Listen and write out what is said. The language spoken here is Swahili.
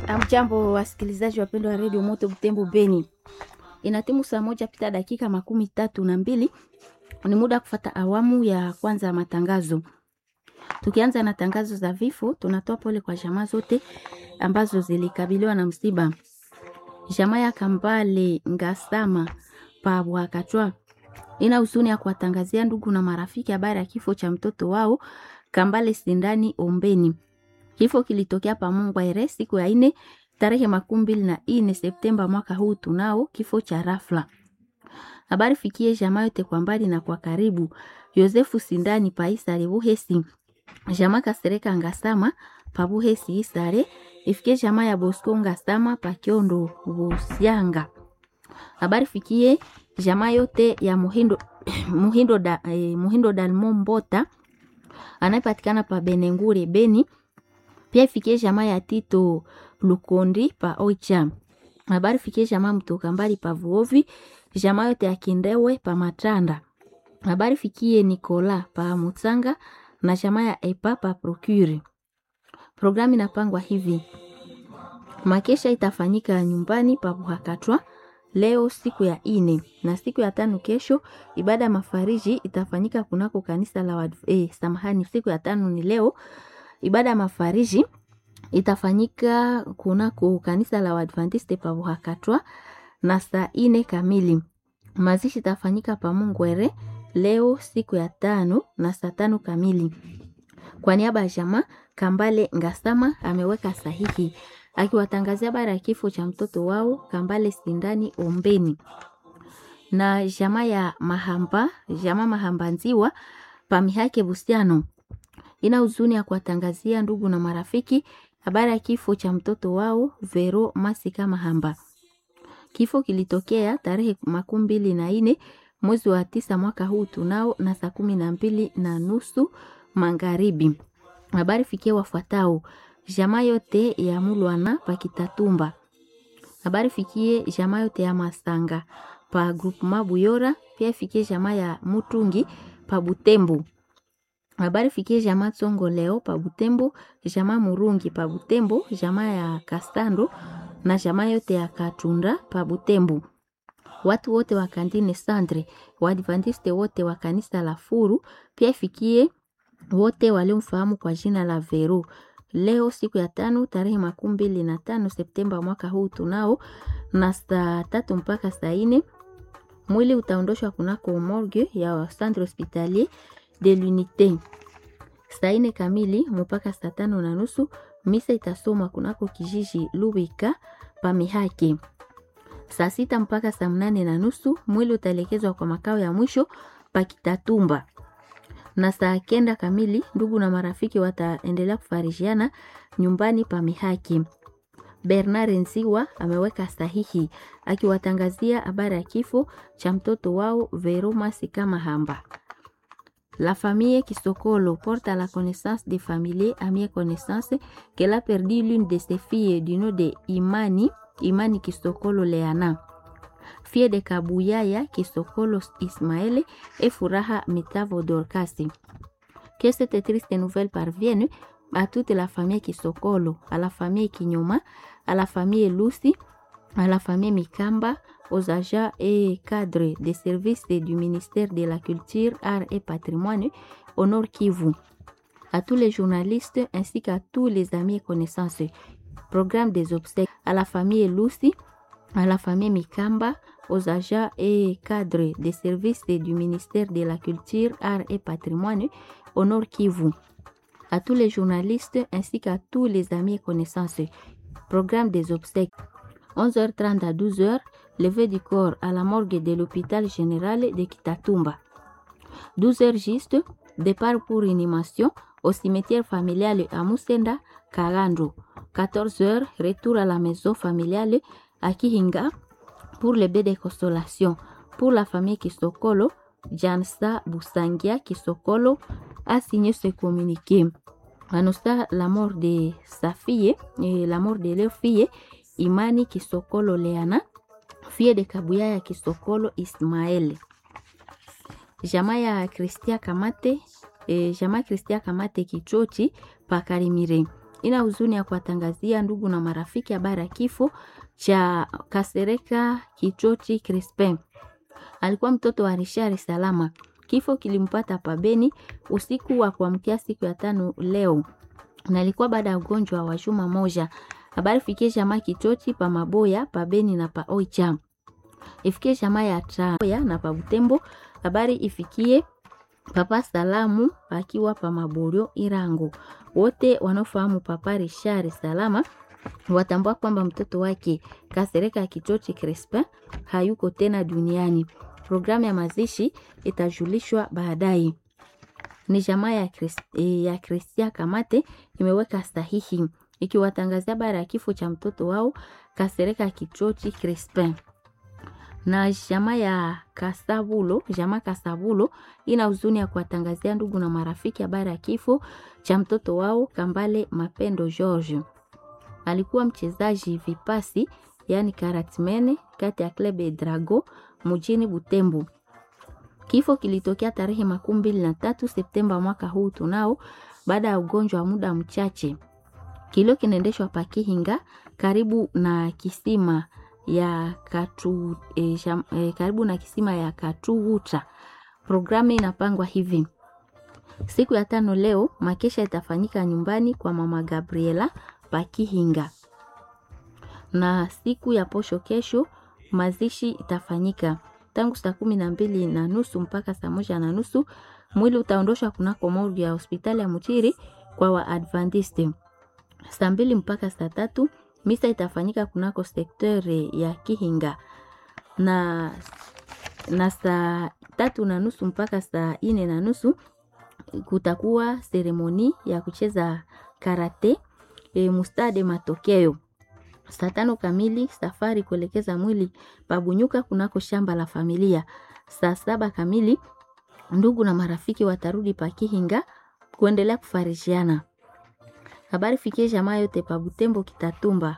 Amjambo, wasikilizaji wapendwa wa redio Moto Butembo Beni, inatimu saa moja pita dakika makumi tatu na mbili. Ni muda wa kufata awamu ya kwanza ya matangazo. Tukianza na tangazo za vifo, tunatoa pole kwa jamaa zote ambazo zilikabiliwa na msiba. Jamaa ya Kambale Ngasama pa Bwakatwa ina huzuni ya kuwatangazia ndugu na marafiki habari ya kifo cha mtoto wao Kambale Sindani Ombeni. Kifo kilitokea pa Mungwaere siku ya ine tarehe makumi mbili na ine Septemba mwaka huu. Tunao kifo cha rafla. Habari fikie jamaa yote kwa mbali na kwa karibu. Yosefu Sindani pa Isare Buhesi, jamaa Kasereka Ngasama pa Buhesi Isare, ifikie jamaa ya Bosco Ngasama pa Kiondo Busyanga. Habari fikie jamaa yote ya Muhindo, Muhindo, da, eh, Muhindo Dalmo Mbota anayepatikana pa Benengure Beni pia ifikie jamaa ya Tito Lukondi pa Oicha. Habari fikie jamaa mtoka mbali pa Vuovi, jamaa yote ya Kindewe pa Matanda. Habari fikie Nikola pa Mutsanga na jamaa ya Epa pa Procure. Programu inapangwa hivi: makesha itafanyika nyumbani pa Buhakatwa leo siku ya ine, na siku ya tano kesho ibada ya mafariji itafanyika kunako kanisa la wad... eh, samahani, siku ya tano ni leo ibada ya mafariji itafanyika kunako kanisa la Waadventiste pa Buhakatwa na saa ine kamili. Mazishi itafanyika pa Mungwere leo siku ya tano na saa tano kamili. Kwa niaba ya jamaa Kambale Ngasama ameweka sahihi akiwatangazia habari ya kifo cha mtoto wao Kambale Sindani Ombeni na jamaa ya Mahamba, jamaa Mahamba Nziwa pamihake Busiano ina huzuni ya kuwatangazia ndugu na marafiki habari ya kifo cha mtoto wao Vero Masika Mahamba. Kifo kilitokea tarehe makumi mbili na ine mwezi wa tisa mwaka huu tunao na saa kumi na mbili na nusu magharibi. Habari fikie wafuatao jamaa yote ya Mulwana pa Kitatumba. Habari fikie jamaa yote ya Masanga pa groupement Buyora, pia fikie jamaa ya Mutungi pa Butembo habari fikie jamaa Tsongo leo pa Butembo, jamaa Murungi pa Butembo, jamaa ya Kastando na jamaa yote ya Katunda pa Butembo. Watu wote wa kantine Sandre, Waadventiste wote wa kanisa la Furu, pia fikie wote waliomfahamu kwa jina la Vero. Leo siku ya tano tarehe makumi mbili na tano Septemba mwaka huu tunao na saa tatu mpaka saa ine mwili utaondoshwa kunako morgue ya Centre Hospitalier de l'unité saa ine kamili mpaka saa tano na nusu. Misa itasomwa kunako kijiji Lubika pamihake. Saa sita mpaka saa mnane na nusu mwili utaelekezwa kwa makao ya mwisho Pakitatumba, na saa kenda kamili ndugu na marafiki wataendelea kufarijiana nyumbani pamihaki. Bernard Nziwa ameweka sahihi akiwatangazia habari ya kifo cha mtoto wao Veroma Sikamahamba. La famille Kisokolo porte à la connaissance des familiers amis et connaissances qu'elle a perdu l'une de ses filles du nom de Imani, Imani Kisokolo Leana, fille de Kabuyaya Kisokolo Ismaël et Furaha Mitavo Dorcasi. Que cette triste nouvelle parvienne à toute la famille Kisokolo, à la famille Kinyoma, à la famille Lucy, à la famille Mikamba, aux agents et cadres des services du ministère de la Culture, Arts et Patrimoine au Nord Kivu, à tous les journalistes ainsi qu'à tous les amis et connaissances. Programme des obsèques à la famille Lucy, à la famille Mikamba, aux agents et cadres des services du ministère de la Culture, Arts et Patrimoine au Nord Kivu, à tous les journalistes ainsi qu'à tous les amis et connaissances. Programme des obsèques 11h30 à 12h, levée du corps à la morgue de l'hôpital général de Kitatumba. 12h juste, départ pour inhumation au cimetière familial à Musenda, Karando. 14h, retour à la maison familiale à Kihinga pour le bain de consolation. Pour la famille Kisokolo, Jansa Busangia Kisokolo a signé ce communiqué. Annonça la mort de sa fille et la mort de leur fille, Imani Kisokolo Leana, fille de Kabuyaya Kisokolo Ismael. Jamaa ya Kristia Kamate, eh, jamaa Kristia Kamate Kichochi pa Karimire ina huzuni ya kuwatangazia ndugu na marafiki habari ya kifo cha Kasereka Kichoti Crispin. Alikuwa mtoto wa Richard Salama. Kifo kilimpata pabeni usiku wa kuamkia siku ya tano leo, na ilikuwa baada ya ugonjwa wa juma moja. Habari fikie jamaa Kichoti pa Maboya pabeni na pa Oicha, ifikie jamaa ya Traya na pa Butembo. Habari ifikie Papa Salamu akiwa pa Maborio Irango. Wote wanaofahamu Papa Richard Salama watambua kwamba mtoto wake Kasereka Kichoti Crispin hayuko tena duniani. Programu ya mazishi itajulishwa baadaye. Ni jamaa ya Chris, ya Kristia Kamate imeweka sahihi ikiwatangazia habari ya kifo cha mtoto wao Kasereka Kichoti Crispin na jamaa ya Kasabulo, jamaa Kasabulo ina huzuni ya kuwatangazia ndugu na marafiki habari ya kifo cha mtoto wao Kambale Mapendo George. Alikuwa mchezaji vipasi, yani karatmene kati ya Club Drago mjini Butembo. Kifo kilitokea tarehe makumi mbili na tatu Septemba mwaka huu tunao, baada ya ugonjwa wa muda mchache. Kilio kinaendeshwa Pakihinga karibu na kisima ya katu, e, sham, e, karibu na kisima ya Katuguta. Programu inapangwa hivi: siku ya tano leo makesha itafanyika nyumbani kwa mama Gabriela Pakihinga, na siku ya posho kesho mazishi itafanyika tangu saa kumi na mbili na nusu mpaka saa moja na nusu. Mwili utaondoshwa kunako morgue ya hospitali ya Mutiri kwa Waadventiste. Saa mbili mpaka saa tatu misa itafanyika kunako sektere ya Kihinga na, na saa tatu na nusu mpaka saa ine na nusu kutakuwa seremoni ya kucheza karate e, mustade matokeo. Saa tano kamili safari kuelekeza mwili pabunyuka kunako shamba la familia. Saa saba kamili ndugu na marafiki watarudi Pakihinga kuendelea kufarishiana. Habari fikie jamaa yote pa Butembo Kitatumba